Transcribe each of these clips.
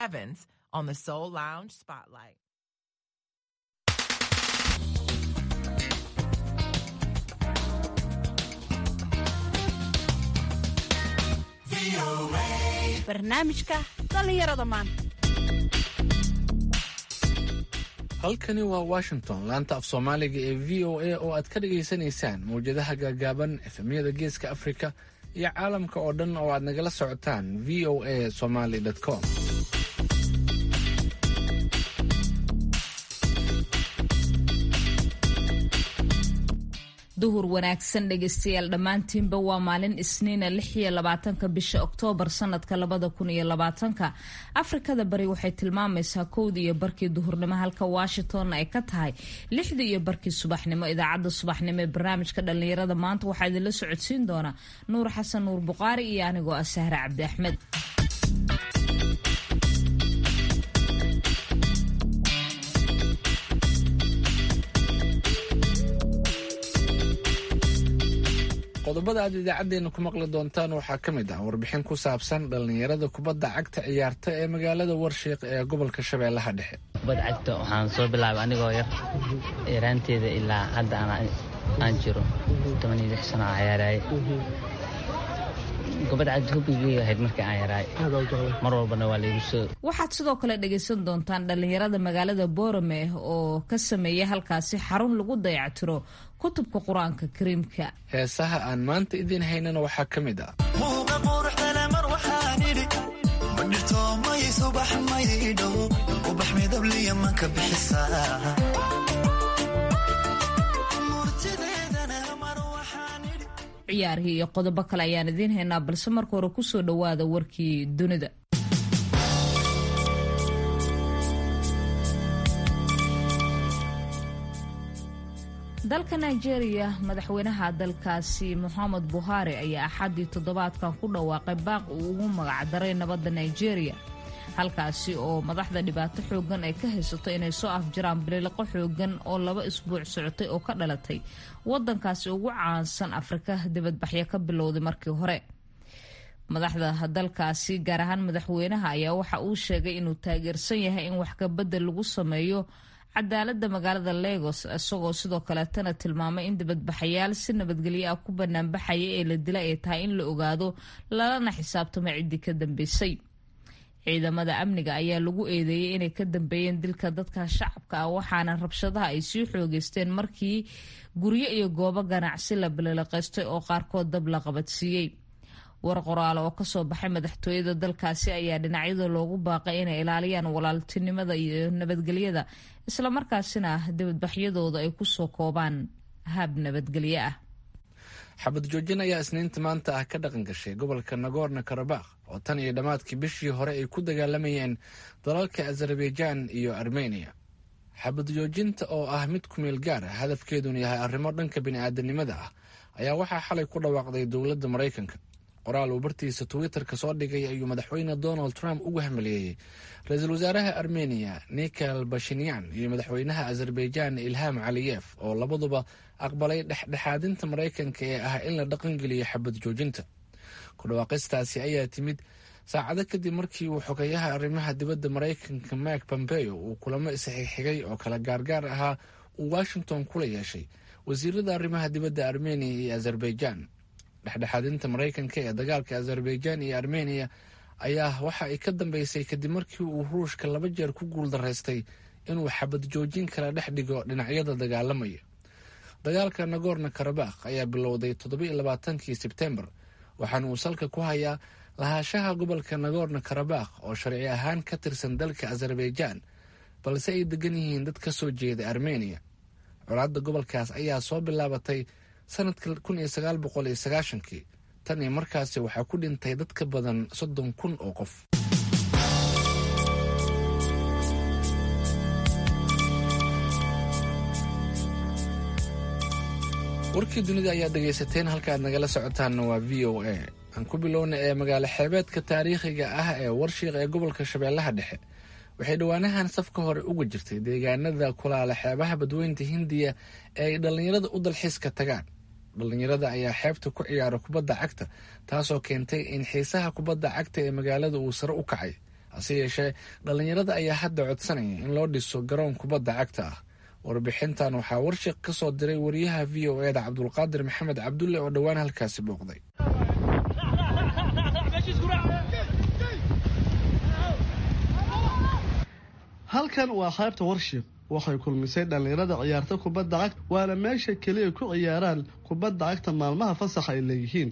Evans on the Soul Lounge Spotlight. barnaamijka dhallinyarada maanta halkani waa washington laanta af soomaaliga ee v o a oo aad ka dhagaysanaysaan mawjadaha gaagaaban efemyada geeska afrika iyo caalamka oo dhan oo aad nagala socotaan v o a somaly com duhur wanaagsan dhegeystayaal dhammaantiinba waa maalin isniina lix iyo labaatanka bisha oktoobar sanadka labada kun iyo labaatanka afrikada bari waxay tilmaamaysaa kowdii iyo barkii duhurnimo halka washingtonna ay ka tahay lixdii iyo barkii subaxnimo idaacadda subaxnimo ee barnaamijka dhallinyarada maanta waxaa idinla socodsiin doona nuur xasan nuur buqaari iyo anigoo ah sahre cabdi axmed qodobada aad idaacaddeenna ku maqli doontaan waxaa ka mid ah warbixin ku saabsan dhallinyarada kubadda cagta ciyaarta ee magaalada warshiiq ee gobolka shabeellaha dhexe kubad cagta waxaan soo bilaabay anigoo yar yaraanteeda ilaa hadda aan jiro toban iyo lix sano aan ciyaaraay kubad cagta hubigii ahayd markii aan yaraay mar walbana waa laygu soo waxaad sidoo kale dhagaysan doontaan dhallinyarada magaalada boorame oo ka sameeya halkaasi xarun lagu dayactiro kutubka qur-aanka kariimka heesaha aan maanta idiin haynana waxaa ka mid ah muuqa quruxdale mar waxaan idhi ma dhirto may subax maydho ubax midabliya manka bixisaa murtideedana mar waxaan idhi ciyaarihii iyo qodobo kale ayaan idiin haynaa balse marka hore kusoo dhowaada warkii dunida dalka nigeria madaxweynaha dalkaasi moxamed buhari ayaa axaddii toddobaadkan ku dhawaaqay baaq uu ugu magacdaray nabadda nigeria halkaasi oo madaxda dhibaato xoogan ay ka haysato inay soo afjaraan biliiqo xoogan oo laba isbuuc socotay oo ka dhalatay wadankaasi ugu caansan afrika dibadbaxyo ka bilowday markii hore madaxda dalkaasi gaar ahaan madaxweynaha ayaa waxa uu sheegay inuu taageersan yahay in wax kabedel lagu sameeyo cadaaladda magaalada legos isagoo sidoo kaleetana tilmaamay in dibadbaxayaal si nabadgelyo ah ku banaanbaxaya ee la dila ay tahay in la ogaado lalana xisaabtamo ciddii ka dambeysay ciidamada amniga ayaa lagu eedeeyey inay ka dambeeyeen dilka dadka shacabka ah waxaana rabshadaha ay sii xoogeysteen markii guryo iyo goobo ganacsi la bilileqaystay oo qaarkood dab la qabadsiiyey war qoraale oo kasoo baxay madaxtooyada dalkaasi ayaa dhinacyada loogu baaqay inay ilaaliyaan walaaltinimada iyo nabadgelyada islamarkaasina dibadbaxyadooda ay kusoo koobaan hab nabadgelyo ah xabad joojin ayaa isniinta maanta ah ka dhaqan gashay gobolka nagorno karabakh oo tan iyo dhammaadkii bishii hore ay ku dagaalamayeen dalalka azerbaijaan iyo armeniya xabad joojinta oo ah mid kumeel gaar ah hadafkeeduna yahay arrimo dhanka bini'aadanimada ah ayaa waxaa xalay ku dhawaaqday dowladda maraykanka qoraal uu bartiisa twitter-ka soo dhigay ayuu madaxweyne donald trump ugu hamaliyeeyey ra-iisul wasaaraha armeniya nikhal bashinyan iyo madaxweynaha azerbaijaan ilham caliyef oo labaduba aqbalay dhexdhexaadinta maraykanka ee ah in la dhaqangeliyo xabad joojinta ku dhawaaqistaasi ayaa timid saacado kadib markii uu xogeyaha arrimaha dibadda maraykanka mike pompeo uu kulamo isxigxigay oo kala gaargaar ahaa uu washington kula yeeshay wasiirada arrimaha dibadda armeniya iyo azerbaijaan dhexdhexaadinta maraykanka ee dagaalka azerbaijaan iyo armeniya ayaa waxa ay ka dambeysay kadib markii uu ruushka laba jeer ku guuldaraystay inuu xabad joojin kala dhex dhigo dhinacyada dagaalamaya dagaalka nagorno karabakh ayaa bilowday toddobiiyo labaatankii sebtembar waxaana uu salka ku hayaa lahaanshaha gobolka nagorno karabakh oo sharci ahaan ka tirsan dalka azerbaijaan balse ay degan yihiin dad ka soo jeeda armeniya colaadda gobolkaas ayaa soo bilaabatay sanadka kun iyo sagaal boqol iyo sagaashankii tan iyo markaasi waxaa ku dhintay dad ka badan soddon kun oo qof warkii dunida ayaad dhegaysateen halkaaad nagala socotaanna waa v o a aan ku bilowna ee magaalo xeebeedka taariikhiga ah ee warshiiq ee gobolka shabeellaha dhexe waxay dhowaanahan safka hore uga jirtay deegaanada kulaala xeebaha badweynta hindiya ee ay dhallinyarada u dalxiiska tagaan dhallinyarada ayaa xeebta ku ciyaara kubadda cagta taasoo keentay in xiisaha kubadda cagta ee magaalada uu sare u kacay hase yeeshee dhallinyarada ayaa hadda codsanaya in loo dhiso garoon kubadda cagta ah warbixintan waxaa warshiq ka soo diray wariyaha v o eda cabdulqaadir maxamed cabdulle oo dhowaan halkaasi booqday halkan waa qaybta warshiq waxay kulmisay dhallinyarada ciyaarta kubadda cagta waana meesha keliya ku ciyaaraan kubadda cagta maalmaha fasaxa ay leeyihiin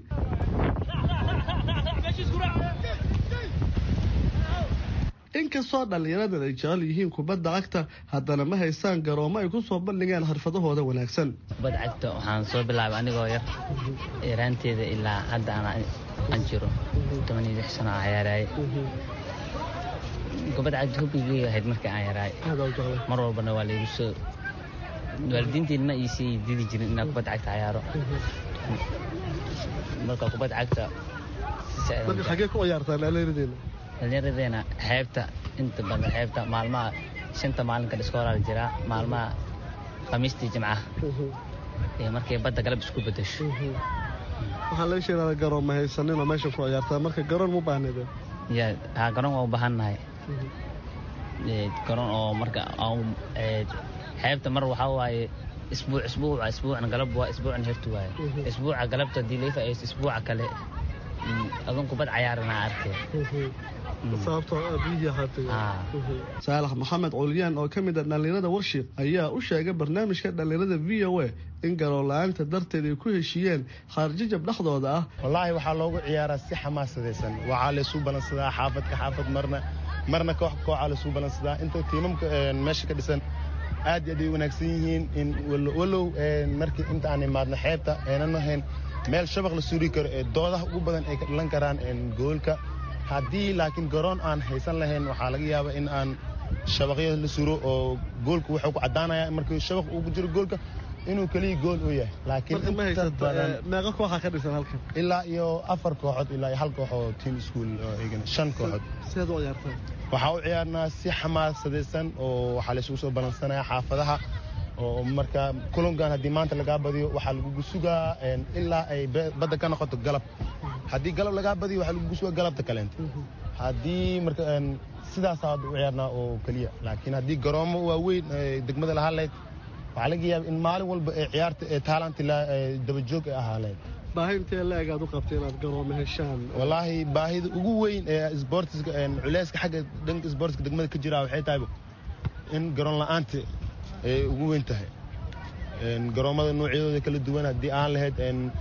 inkastoo dhallinyaradan ay jecel yihiin kubadda cagta haddana ma haystaan garoomo ay ku soo bandhigaan xirfadahooda wanaagsan kubadda cagta waxaan soo bilaabay anigoo yar yaraanteeda ilaa hadda aan jiro toban iyo lix sano aan ciyaaraaye kubadda cagta hubigeyga ahayd markii aan yaraay mar walbana waa laygu soo waalidiintiin ma iisii didi jirin inaan kubadda cagta ciyaaro marka kubadda cagta marka xagee ku ciyaartaan dhallinyaradeena dhallinyaradeena xeebta inta badan xeebta maalmaha shanta maalinka dhiskoolaal jiraa maalmaha khamiistii jimcaha iyo markay badda galab isku bedesho waxaa laga sheegaa garoon ma haysaninoo meesha ku ciyaartaa marka garoon mu baahneede ya haa garoon waa u baahannahay garoon oo marka xeebta mar waxaa waaye isbuuc isbuuca isbuucna galab waa isbuucna hertu waaye isbuuca galabta haddii laga faa'iidaysto isbuuca kale adun kubad cayaarana arkay saalax maxamed culyaan oo ka mid a dhallinyarada warshiq ayaa u sheegay barnaamijka dhallinyarada v o a in garoon la-aanta darteed ay ku heshiiyeen khaarjijab dhexdooda ah wallaahi waxaa loogu ciyaaraa si xamaasadaysan waxaa laysuu balansadaa xaafadka xaafad marna marna koox kooxaa laysuu balansadaa inta tiimamka meesha ka dhisan aad iyo aad ay wanaagsan yihiin in walow markii inta aan imaadno xeebta aynan ahayn meel shabaq la suuri karo ee doodaha ugu badan ay ka dhalan karaan goolka haddii laakiin garoon aan haysan lahayn waxaa laga yaabaa in aan shabaqyada la suro oo goolku wuxuu ku caddaanaya markii shabaq ugu jiro goolka inuu keliya gool u yahay laakiin inta badan meeqa kooxaa ka dhisan halkan ilaa iyo afar kooxood ilaa iyo hal koox oo team school oo eegana shan kooxood sidaad u ciyaartaan waxaa u ciyaarnaa si xamaasadaysan oo waxaa laysugu soo balansanaya xaafadaha oo marka kulankan haddii maanta lagaa badiyo waxaa lagugu sugaa ilaa ay badda ka noqoto galab haddii galab lagaa badiyo waxaa lagugu sugaa galabta kaleenta haddii marka sidaasaa u ciyaarnaa oo keliya laakiin haddii garoomo waaweyn degmada lahaa lahayd waxaa laga yaaba in maalin walba ee ciyaarta ee taalanti dabajoog ay ahaa lahayd baahi intee la-eg aad u qabtay inaad garoomo heshaan wallaahi baahida ugu weyn ee sboortiska culeyska xagga dhanka sboortiska degmada ka jira waxay tahay in garoon la-aanta ay ugu weyn tahay garoommada noocyadooda kala duwan haddii aan lahayd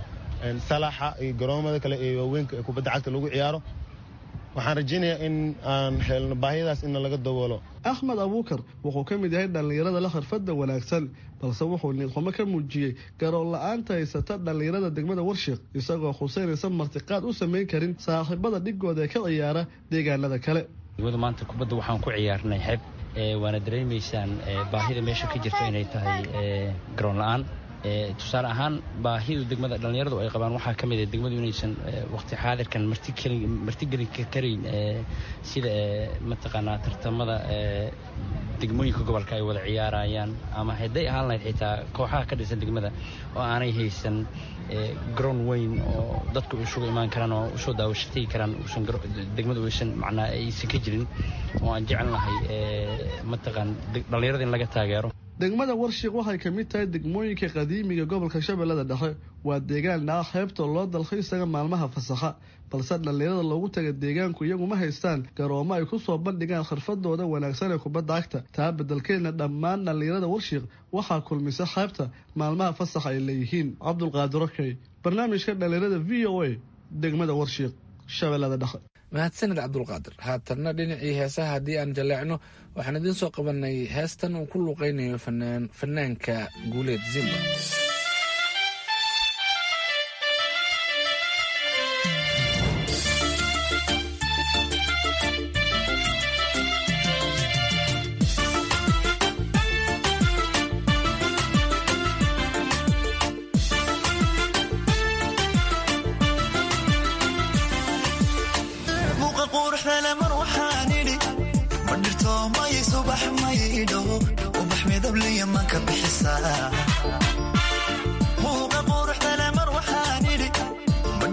salaxa iyo garoomada kale ee waaweynka ee kubadda cagta lagu ciyaaro waxaan rajaynayaa in aan helno baahiyadaas inna laga daboolo axmed abuukar wuxuu ka mid yahay dhallinyarada la khirfadda wanaagsan balse wuxuu niidxumo ka muujiyey garoon la-aanta haysata dhallinyarada degmada warshiq isagoo xuseynaysan martiqaad u samayn karin saaxiibada dhigooda ee ka ciyaara deegaanada kale degmada maanta kubadda waxaan ku ciyaarnay xeeb waana dareemaysaan baahida meesha ka jirto inay tahay garoon la-aan tusaale ahaan baahidu degmada dhallinyaradu ay qabaan waxaa ka mid a degmadu inaysan waqti xaadirkan martigeli karayn sida mataqaanaa tartamada degmooyinka gobolka ay wada ciyaarayaan ama hadday ahaan lahayd xitaa kooxaha ka dhisan degmada oo aanay haysan garoon weyn oo dadku isugu imaan karaan oo usoo daawashatagi karaan uusan degmadu aysan macnaa aysan ka jirin oo aan jecel lahay mataqaan dhallinyarada in laga taageero degmada warshiq waxay ka mid tahay degmooyinka qadiimiga gobolka shabeellada dhexe waa deegaan dhaca xeebta loo dalxiisaga maalmaha fasaxa balse dhallinyarada loogu taga deegaanku iyagu ma haystaan garoomo ay ku soo bandhigaan khirfadooda wanaagsan ee kubadda cagta taa beddelkeedna dhammaan dhallinyarada warshiq waxaa kulmisa xeebta maalmaha fasaxa ay leeyihiin cabdulqaadir okey barnaamijka dhallinyarada v o a degmada warshiq shabeellada dhexe mahadsanid cabdulqaadir haatanna dhinacii heesaha haddii aan jaleecno waxaan idiin soo qabanay heestan uu ku luuqaynayo fanaanka guuleed zimba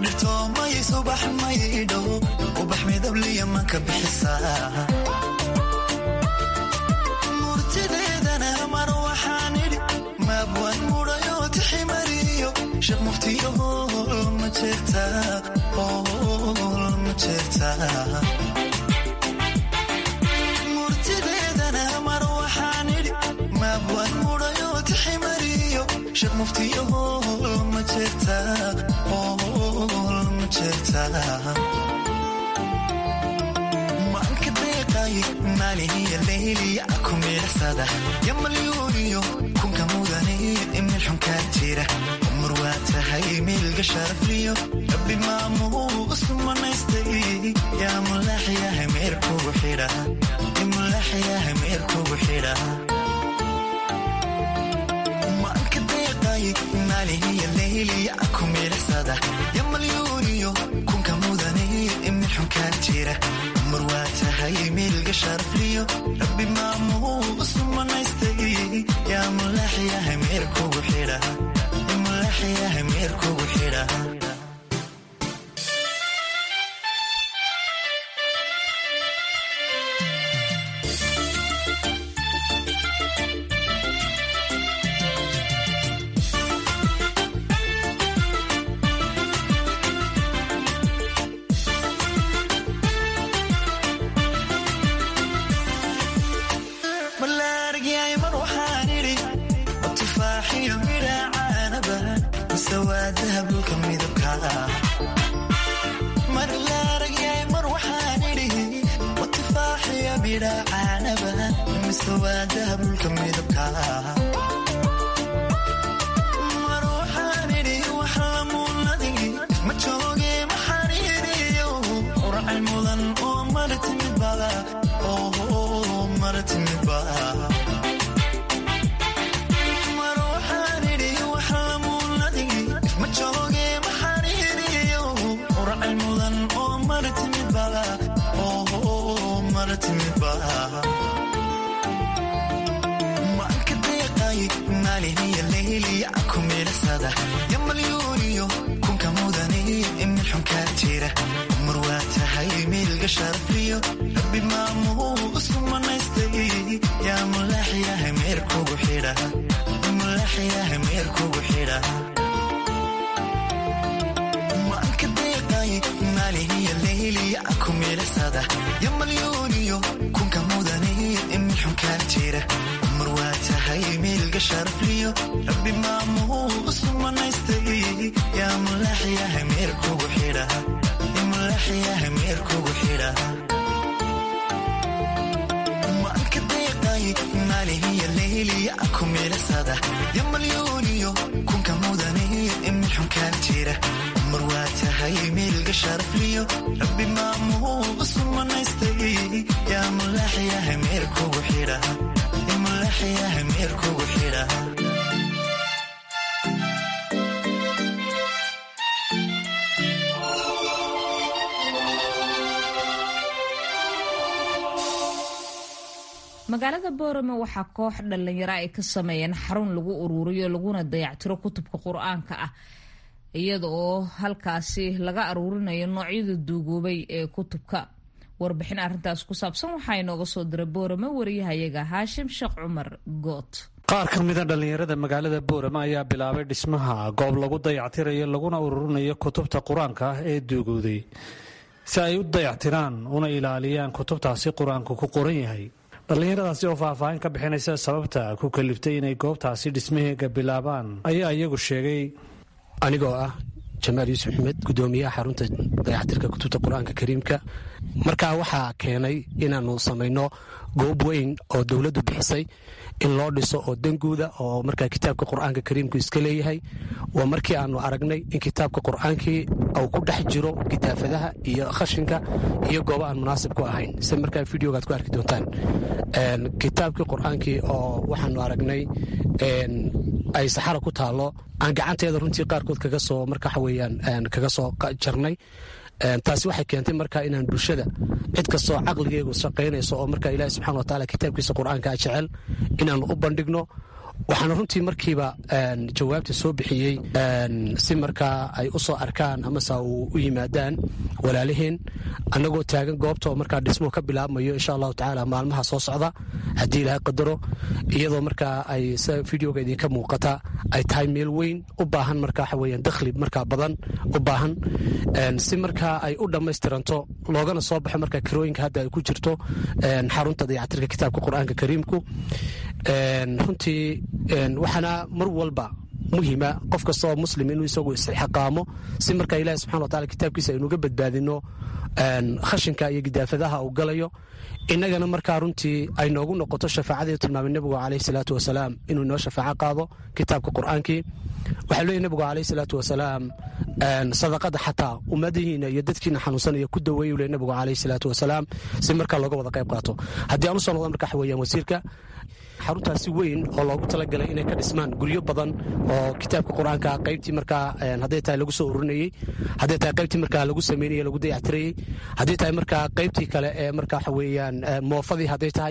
madhirtoomay subax maydho ubax midabliya manka bixisaa murtideedana mar waxaan idhi maabwan mudhayo tiximariyo sheekh muftiyo hool ma jeertaa hool ma jeertaa murtideedana mar waxaan idhi maabwan mudhayo tiximariyo sheekh muftiyo hool ma jeertaa hool ma jeertaa maanka deeqay maalihiya leyliya ku miidhasada yamalyuuniyo kunka mudane imil xunkaa jira umar waa tahay miilga sharafliyo rabbi maamuu usumanaystay yaa mulaxyahay meerkugu xidha mulaxyahay meerkugu xidha maanka deeqay maalihiya leyliya ku miidhasada yamalyuuniyo kunka mudane imil xunkaa jira umar waa tahay miilga sharafliyo rabbi maamuu usumanaystay yaa mulaxyahay meerkugu xidha mulaxyahay meerkugu xidha malaargyay mar waxaan idhi tufaaxiyo midha caanaba mise waa dahabulka midabka mar laaragyay mar waxaan idhi tufaaxiyo midha caanaba mise waa dahabulka midabka mar waxaan idhi wax lamuunadii ma jooge maxaan idhiyo uracay mudan oo mara timid bada oo mara timid bada mar waxaan idhi wax lamuunadii ma jooge maxaan idhiyo uracay mudan oo mara timid bada oo mara timid bada maanka deeqay maalihiya leyliya ku miidhasada yamalyuuniyo kunka mudane imil xunkaa jira umar waa tahay miilga sharafliyo rabbi maamuu usumanaystay yaa mulaxyahay meerkugu xidha mulaxyahay meerkugu xidha maanka deeqay maalihiya leyliya ku miidhasada yamalyuuniyo kunka mudane imil xunkaa jira umar waa tahay miilga sharafliyo rabbi maamuu usumanaystay yaa mulaxyahay meerkugu xidha mulaxyahay meerkugu xidha maanka deeqay maalihiya leyliya ku miidhasada yamalyuuniyo kunka mudane imil xunkaa jira umar waa tahay miilga sharafliyo rabbi maamuu usumanaystay yaa mulaxyahay meerkugu xidha mulaxyahay meerkugu xidha magaalada boorame waxaa koox dhallinyaro ay ka sameeyeen xarun lagu uruuriyo laguna dayactiro kutubka qur-aanka ah iyada oo halkaasi laga aruurinayo noocyada duugoobay ee kutubka warbixin arrintaas ku saabsan waxaa inooga soo diray boorame wariyahayaga haashim sheekh cumar goot qaar ka mida dhallinyarada magaalada boorama ayaa bilaabay dhismaha goob lagu dayactirayo laguna ururinayo kutubta qur-aanka ah ee duugooday si ay u dayactiraan una ilaaliyaan kutubtaasi qur-aanku ku qoran yahay dhallinyaradaasi oo faahfaahin ka bixinaysa sababta ku kaliftay inay goobtaasi dhismaheega bilaabaan ayaa iyagu sheegay anigoo ah jamaal yuusuf axmed gudoomiyaha xarunta dayactirka kutubta qur-aanka kariimka markaa waxaa keenay inaannu samayno goob weyn oo dowladdu bixisay in loo dhiso oo danguuda oo markaa kitaabka qur-aanka kariimku iska leeyahay waa markii aanu aragnay in kitaabka qur-aankii uu ku dhex jiro gidaafadaha iyo khashinka iyo goobo aan munaasib ku ahayn si markaa videogaad ku arki doontaan kitaabkii qur-aankii oo waxaanu aragnay ay saxara ku taallo aan gacanteeda runtii qaarkood kaga soo marka waxa weeyaan kaga soo jarnay taasi waxay keentay marka inaan bulshada cid kastoo caqligeegu shaqaynayso oo marka ilaahi subxana wataala kitaabkiisa qur-aankaa jecel inaannu u bandhigno waxaana runtii markiiba jawaabta soo bixiyey si markaa ay u soo arkaan amase u yimaadaan walaaliheen annagoo taagan goobta oo markaa dhismuhu ka bilaabmayo insha allahu tacaala maalmaha soo socda haddii ilaahay qadaro iyadoo markaa ay sida videoga idinka muuqata ay tahay meel weyn u baahan markaa waxa weeyaan dakhli markaa badan u baahan si markaa ay u dhammaystiranto loogana soo baxo markaa kirooyinka hadda ay ku jirto xarunta dayactirka kitaabka qur-aanka kariimku runtii waxaana mar walba muhima qof kasta oo muslim inuu isagu isxaqaamo si markaa ilahi subxana wa taala kitaabkiisa aynuga badbaadino khashinka iyo gidaafadaha uu galayo innagana markaa runtii ay noogu noqoto shafaacadii tilmaamay nebigu caleyhi salaatu wasalaam inuu inoo shafaaco qaado kitaabka qur-aankii waxaa leeyahy nebigu caleyhi salaatu wasalaam sadaqada xataa ummadihiina iyo dadkiina xanuunsanaya ku daweeyu le nebigu caleyhi salaatu wasalaam si markaa looga wada qayb qaato haddii aan usoo noqdo marka waxa weeyaan wasiirka xaruntaasi weyn oo loogu talagalay inay ka dhismaan guryo badan oo kitaabka qur-aanka qaybtii markaa hadday tahay lagu soo ururinayey hadday tahay qaybtii markaa lagu sameynayey lagu dayactirayey hadday tahay markaa qaybtii kale ee marka waxa weeyaan moofadii hadday tahay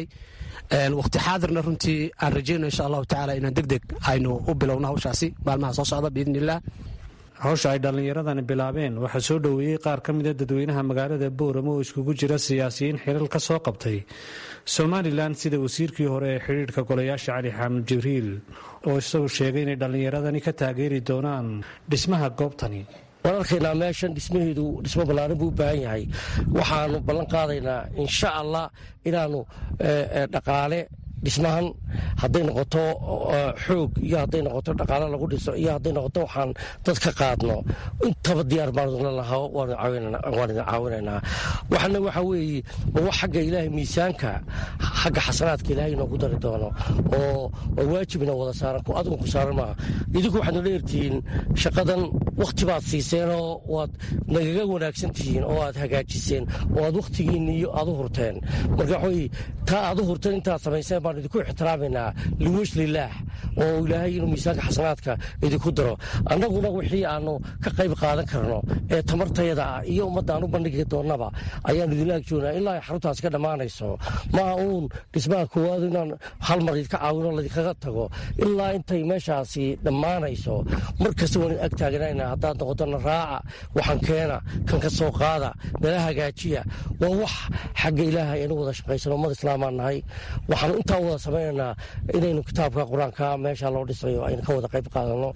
waqti xaadirna runtii aan rajayno insha allahu tacaala inaan deg deg aynu u bilowno hawshaasi maalmaha soo socda biidni illah hawsha ay dhallinyaradani bilaabeen waxaa soo dhoweeyey qaar ka mida dadweynaha magaalada booramo oo iskugu jira siyaasiyiin xiriir ka soo qabtay somalilan sida wasiirkii hore ee xidhiidhka golayaasha cali xaamud jibriil oo isagu sheegay inay dhallinyaradani ka taageeri doonaan dhismaha goobtani waan arkaynaa meeshan dhismaheedu dhismo ballaaran buu u baahan yahay waxaanu ballan qaadaynaa insha allah inaannu dhaqaale dhismahan hadday noqoto xoog iyo hadday noqoto dhaqaale lagu dhiso iyo hadday noqoto waxaan dad ka qaadno intaba diyaar baanla lahaa waan idin caawinaynaa waxana waxa weeye wax xagga ilaahay miisaanka xagga xasanaadka ilaahay inoogu dari doono oo waajibna wada saaran ku adigu ku saaran maaha idinku waxaad nala ertihiin shaqadan wakhti baad siiseenoo waad nagaga wanaagsan tihiin oo aad hagaajiseen oo aad wakhtigiinni iyo aad u hurteen marka waxaweye taa aad u hurteen intaad samayseen baan idinku ixtiraamaynaa liwesh lilaah oo ilaahay inuu miisaanka xasanaadka idinku daro annaguna wixii aanu ka qayb qaadan karno ee tamartayada ah iyo ummadda aan u bandhigi doonnaba ayaan idinla agjoognaa ilaa ay xaruntaas ka dhammaanayso maaha uun dhismaha koowaad inaan hal mar idinka caawino laydinkaga tago ilaa intay meeshaasi dhammaanayso mar kasta waan ag taaganayna haddaad noqotona raaca waxaan keena kan ka soo qaada nala hagaajiya waa wax xagga ilaahay aynu wada shaqaysano ummad islaamaan nahay waxaanu intaa wada samaynaynaa inaynu kitaabka qur-aanka meesha loo dhisayo aynu ka wada qayb qaadano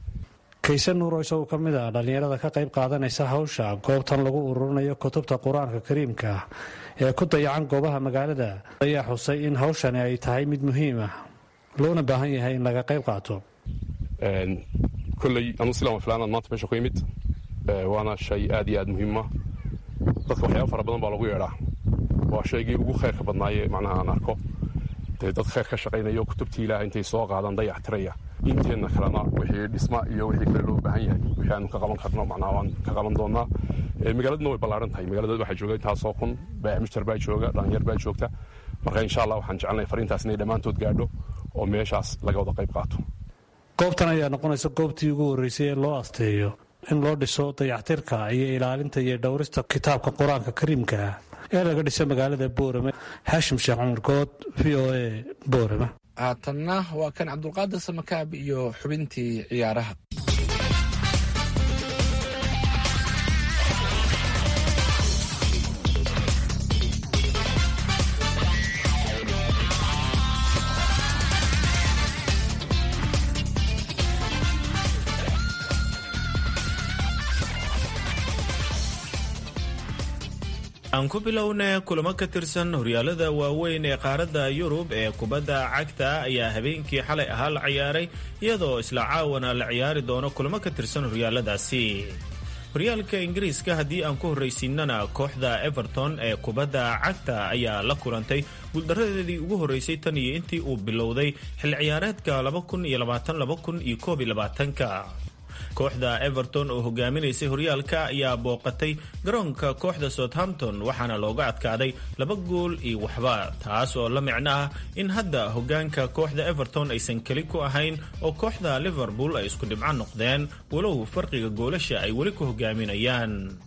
kayse nuuro isagu ka mid ah dhallinyarada ka qayb qaadanaysa hawsha goobtan lagu ururinayo kutubta qur-aanka kariimka ee ku dayacan goobaha magaalada ayaa xusay in hawshani ay tahay mid muhiim ah loona baahan yahay in laga qayb qaato koley anu silan filaanaad maanta meesha ku yimid waana shay aad iyo aad muhiima dadka waxyaaba fara badan baa lagu yeedhaa waa shaygii ugu khayrka badnaaye macnaha aan arko dee dad khayr ka shaqaynayo kutubtii ilaah intay soo qaadaan dayac tiraya inteenna kalena wixii dhisma iyo wixii kale loo baahan yahay wixii aanu ka qaban karno macnaha waan ka qaban doonaa magaaladuna way ballaaran tahay magaalada waxaa jooga intaasoo kun baamishtar baa jooga dhalinyar baa joogta marka insha allah waxaan jecelnahay fariintaas inay dhammaantood gaadho oo meeshaas laga wada qayb qaato goobtan ayaa noqonaysa goobtii ugu horreysay ee loo asteeyo in loo dhiso dayactirka iyo ilaalinta iyo dhowrista kitaabka qur-aanka kariimka ah ee laga dhiso magaalada boorame haashim sheekh cumar good v o a boorame haatanna waa kan cabdulqaadir samakaab iyo xubintii ciyaaraha aan ku bilowna kulamo ka tirsan horyaalada waaweyn ee qaaradda yurub ee kubadda cagta ayaa habeenkii xalay ahaa la ciyaaray iyadoo isla caawana la ciyaari doono kulamo ka tirsan horyaaladaasi horyaalka ingiriiska haddii aan ku horraysiinana kooxda everton ee kubadda cagta ayaa la kulantay guuldaradeedii ugu horreysay tan iyo intii uu bilowday xil ciyaareedka ka kooxda everton oo hogaaminaysay horyaalka ayaa booqatay garoonka kooxda southampton waxaana looga adkaaday laba gool iyo waxba taas oo la micno ah in hadda hogaanka kooxda everton aysan keli ku ahayn oo kooxda liverpool ay isku dhibco noqdeen walow farqiga goolasha ay weli ku hogaaminayaan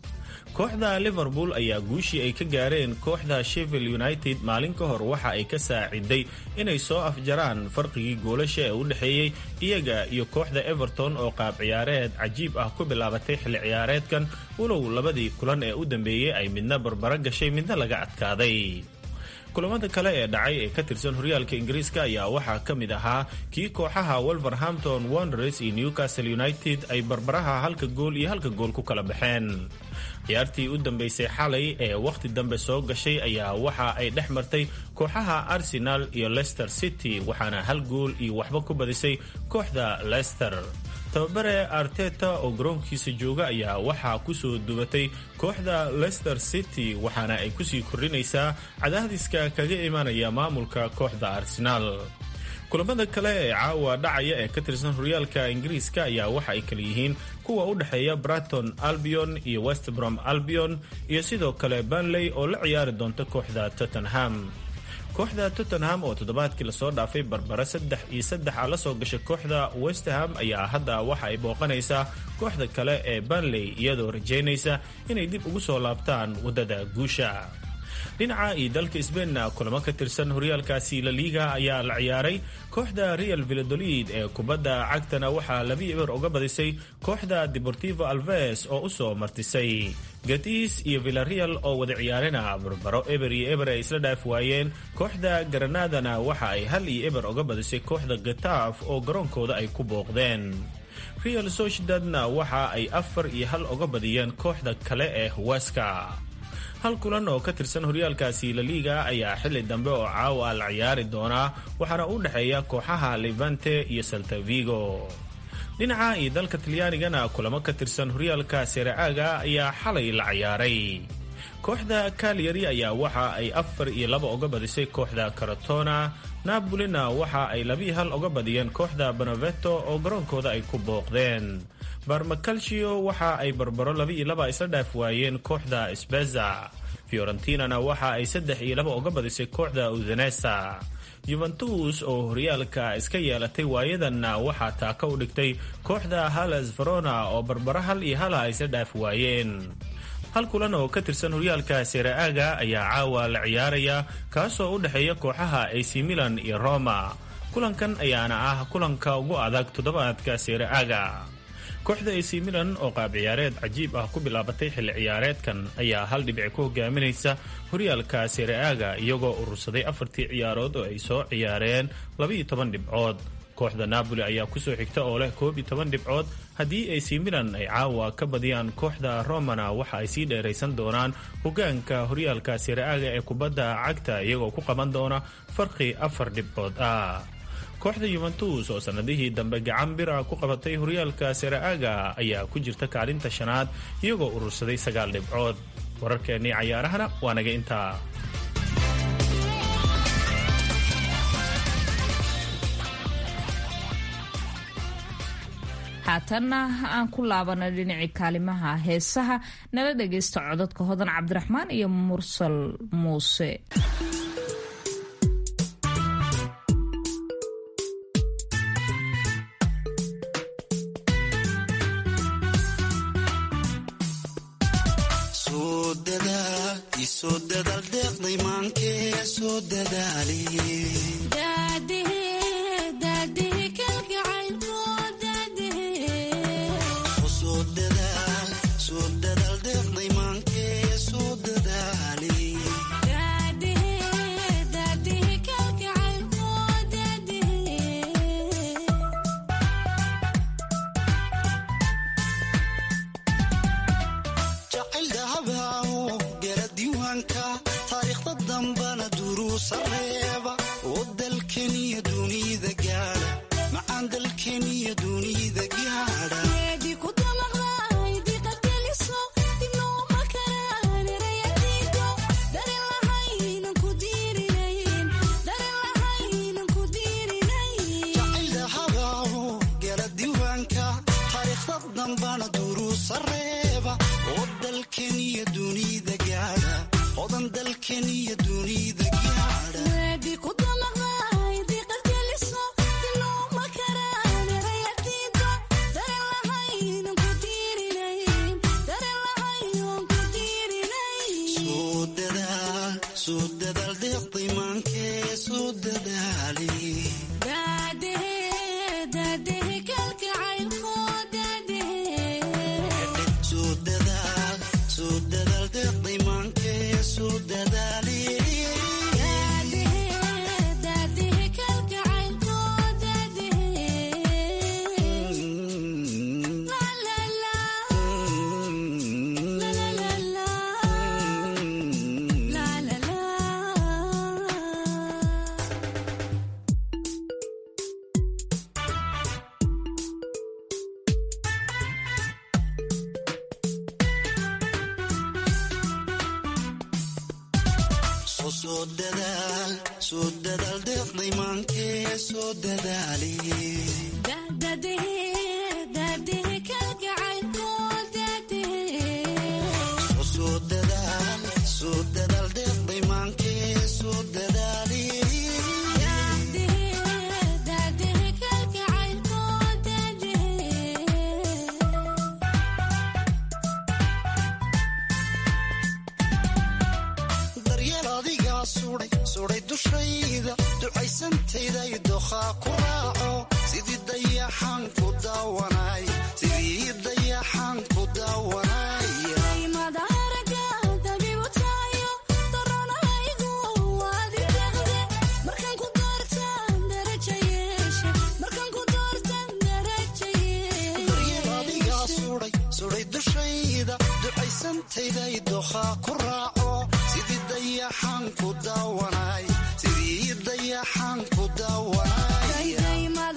kooxda liverpool ayaa guushii ay ka gaareen kooxda sheffield united maalin ka hor waxa ay ka saaciday inay soo afjaraan farqigii goolasha ee u dhexeeyey iyaga iyo kooxda everton oo qaab ciyaareed cajiib ah ku bilaabatay xilli ciyaareedkan walow labadii kulan ee u dambeeyey ay midna barbaro gashay midna laga adkaaday kulamada kale ee dhacay ee ka tirsan horyaalka ingiriiska ayaa waxaa ka mid ahaa kii kooxaha wolverhampton wanderers iyo newcastle united ay barbaraha halka gool iyo halka gool ku kala baxeen ciyaartii u dambeysay xalay ee wakhti dambe soo gashay ayaa waxa ay dhex martay kooxaha arsenal iyo leicester city waxaana hal gool iyo waxba ku badisay kooxda leicester tababare arteta oo garoonkiisa jooga ayaa waxaa kusoo dubatay kooxda leicester city waxaana ay kusii kordhinaysaa cadaadiska kaga imanaya maamulka kooxda arsenaal kulamada kale ee caawa dhacaya ee ka tirsan horyaalka ingiriiska ayaa waxa ay kala yihiin kuwa u dhexeeya braton albion iyo westbrom albion iyo sidoo kale banley oo la ciyaari doonta kooxda tottenham kooxda tottenham oo toddobaadkii lasoo dhaafay barbara saddex iyo saddex a la soo gashay kooxda westham ayaa hadda waxa ay booqanaysaa kooxda kale ee banley iyadoo rajaynaysa inay dib ugu soo laabtaan waddada guusha dhinaca iyo dalka sbainna kulamo ka tirsan horyaalkaasi la liiga ayaa la ciyaaray kooxda real villadolid ee kubadda cagtana waxaa labi eber uga badisay kooxda deportivo alves oo usoo martisay gatis iyo villareal oo wada ciyaarina barbaro eber iyo eber ay isla dhaaf waayeen kooxda granadana waxa ay hal iyo eber uga badisay kooxda gataaf oo garoonkooda ay ku booqdeen real sociedadna waxa ay afar iyo hal uga badiyeen kooxda kale ee huwaska hal kulan oo ka tirsan horyaalkaasi laliiga ayaa xili dambe oo caawa la ciyaari doonaa waxaana u dhexeeya kooxaha levante iyo saltavigo dhinaca iyo dalka talyaanigana kulamo ka tirsan horyaalka sereaaga ayaa xalay la ciyaaray kooxda kalyari ayaa waxa ay afar iyo laba uga badisay kooxda karatona nabolina waxa ay labii hal uga badiyeen kooxda bonaveto oo garoonkooda ay ku booqdeen barmacalcio waxa ay barbaro laba iyo laba isla dhaaf waayeen kooxda sbeza fiorentinana waxa ay saddex iyo laba uga badisay kooxda udanesa yuventus oo horyaalka iska yeelatay waayadanna waxaa taaka u dhigtay kooxda halles verona oo barbaro hal iyo hala isla dhaaf waayeen hal kulan oo ka tirsan horyaalka sereaaga ayaa caawa la ciyaaraya kaasoo u dhexeeya kooxaha ac milan iyo roma kulankan ayaana ah kulanka ugu adag toddobaadka sereaaga kooxda ac milan oo qaab ciyaareed cajiib ah ku bilaabatay xilli ciyaareedkan ayaa hal dhibic ku hogaaminaysa horyaalka sereaaga iyagoo urursaday afartii ciyaarood oo ay soo ciyaareen labaiyo toban dhibcood kooxda napoli ayaa kusoo xigta oo leh koob iyo toban dhibcood haddii ac milan ay caawa ka badiyaan kooxda romana waxa ay sii dheeraysan doonaan hogaanka horyaalka sereaaga ee kubadda cagta iyagoo ku qaban doona farqi afar dhibcood ah kooxda yuventus oo sannadihii dambe gacan bira ku qabatay horyaalka sereaaga ayaa ku jirta kaalinta shanaad iyagoo urursaday sagaal dhibcood wararkeennii cayaarahana waa naga intaa haatanna aan ku laabana dhinacii kaalimaha heesaha nala dhagaysta codadka hodan cabdiraxmaan iyo mursal muuse soo dadaal deeqday maankee soo dadaali taariikhda dambana duruusa reeba oo dalka soo dadaal deeqday maankee soo dadaali soo dadaal soo dadaal deeqday maankee soo dadaali daryeel adigaa suday suday dushayda ducaysantayday dookhaa ku raaco sidii dayaxaan ku daawanay sidii dayaxaan ku daawanaya daryeel adigaa suday suday dushayda ducaysantayday dookhaa ku raaco sidii dayaxaan ku daawanay sidii dayaxaan ku daawanaya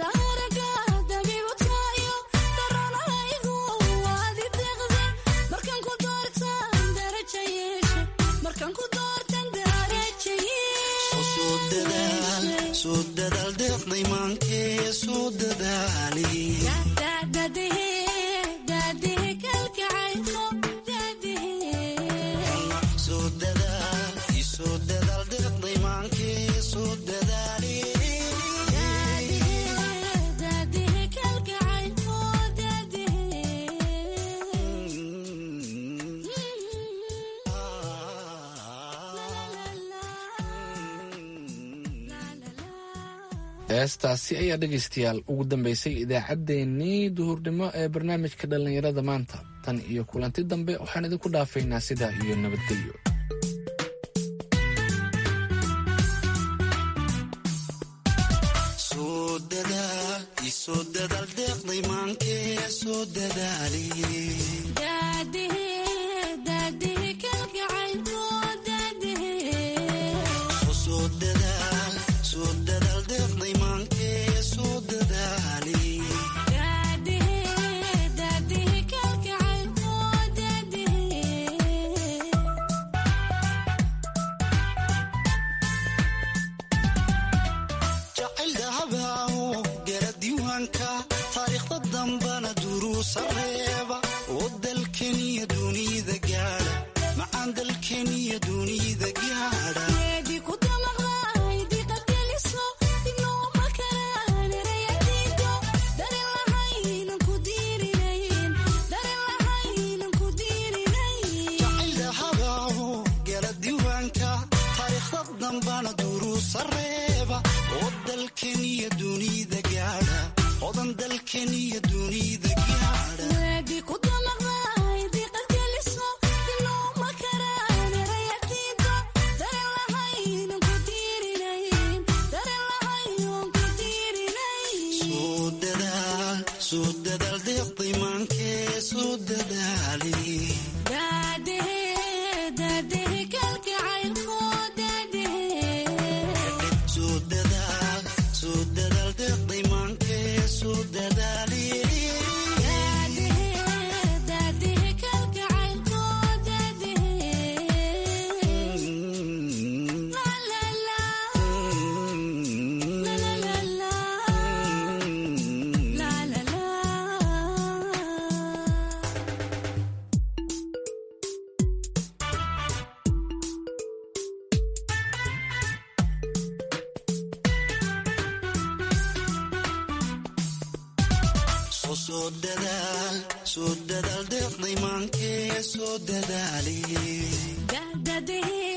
soo dadaal soo dadaal deeqday maankee soo dadaali soo dadaal soo dadaal deeqday maankee soo dadaali heestaasi ayaa dhegaystayaal ugu dambeysay idaacaddeenii duhurnimo ee barnaamijka dhallinyarada maanta tan iyo kulanti dambe waxaan idinku dhaafaynaa sidaa iyo nabadgelyo soo dadaal isoo dadaal deeqday maankee soo dadaali soo dadaal soo dadaal deeqday maankee soo dadaali jacayl dahabaaho gara diiwaanka taariikhda dambana duruusa reeba oo dalkeniya dunida gaadha macaan dalkeniya dunida gaadha jacayl dahabaaho gara diiwaanka taariikhda dambana duruusa reeba oo dalkeniya dunida gaadha odan dalkeniya dunida gaadha soo dadaal soo dadaal deeqday maankee soo dadaali soo dadaal soo dadaal deeqday maankee soo dadaali soo soo dadaal soo dadaal deeqday maankee soo dadaali